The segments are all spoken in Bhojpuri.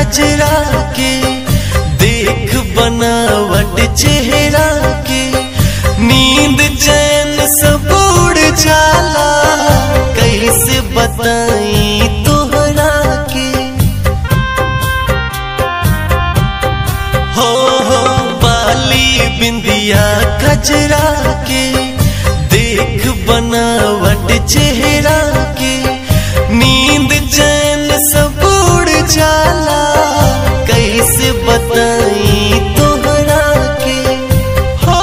खजरा के देख बनावट चेहरा के नींद चैन सब उड़ जाला कैसे बताई तोहरा के हो हो बाली बिंदिया खजरा के देख बनावट चेहरा के नींद चैन सब उड़ जाला कैसे बताई तोहरा के हो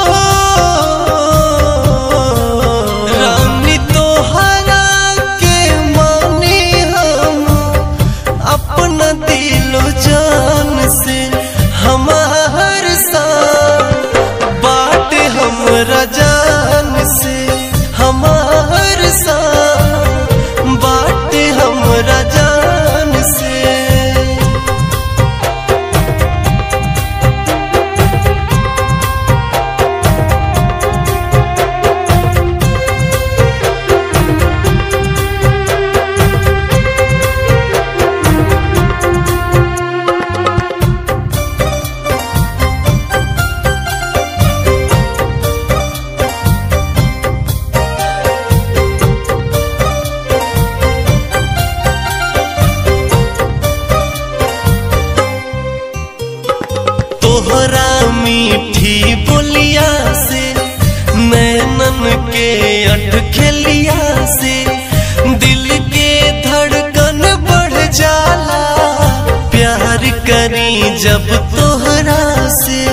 रानी तोहरा के माने हम अपना दिलो जान से हमार सा बाट हमरा जान से हमार सा बाट हमरा जान से तोहरा मीठी बोलिया से नैनन के अटखेलिया से दिल के धड़कन बढ़ जाला प्यार करी जब तोहरा से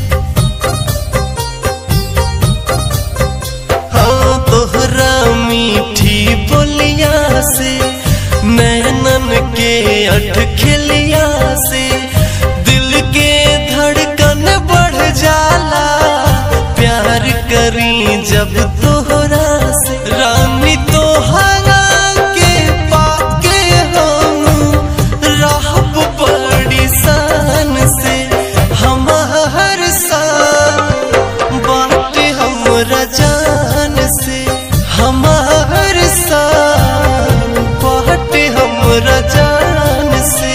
हाँ तोहरा मीठी बोलिया से नैनन के अटखेलिया से दिल के धड़कन बढ़ जाला प्यार करी जब तोहरा से रानी तोहरा के पाके हम रहब बड़ी शान से हमार सा बाट हमरा जान से हमार सा बाट हमरा जान से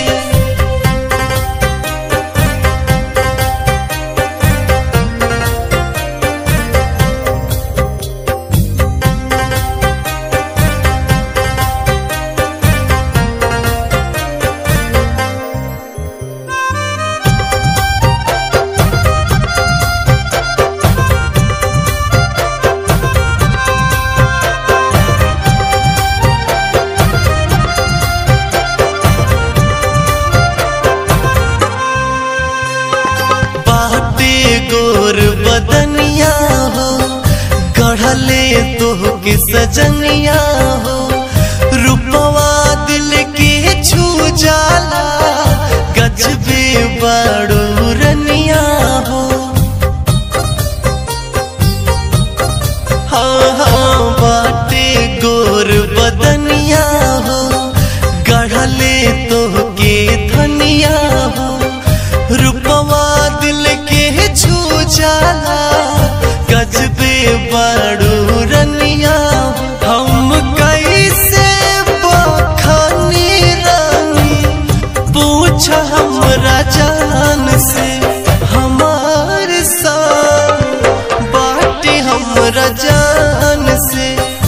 बाटे गोर बदनिया हो गढ़ले तोह के सजनिया हो रूपवा दिल के छू जाला गजबे बाड़ू रनिया हो हाँ हाँ बाटे गोर बदनिया हो गढ़ले तोह के धनिया हो रूपवा दिल के छू जाला गजबे बाड़ू रनिया हम कैसे बखानी रानी पूछ हमरा जान से हमार सा बाटे हमरा जान से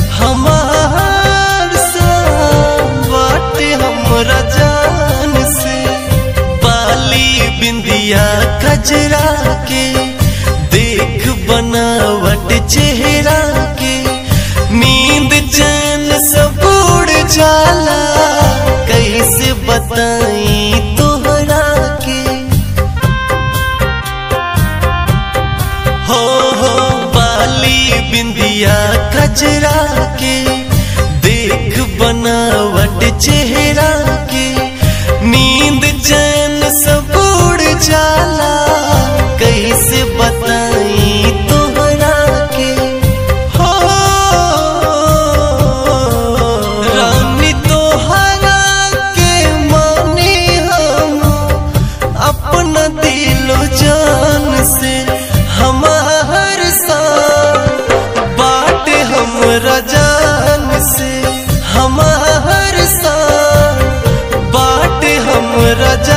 हमार सा बाटे हमरा जान से बाली बिंदिया खजरा के देख बनावट चेहरा के नींद चैन सब उड़ जाला कैसे बताई तोहरा के हो हो बाली बिंदिया खजरा के देख बनावट चेहरा के नींद चैन सब उड़ जाला कैसे बताई तोहरा के हो रानी तोहरा के माने हम अपना दिलो जान से हमार सा बाट हमरा जान से हमार सा बाट हमरा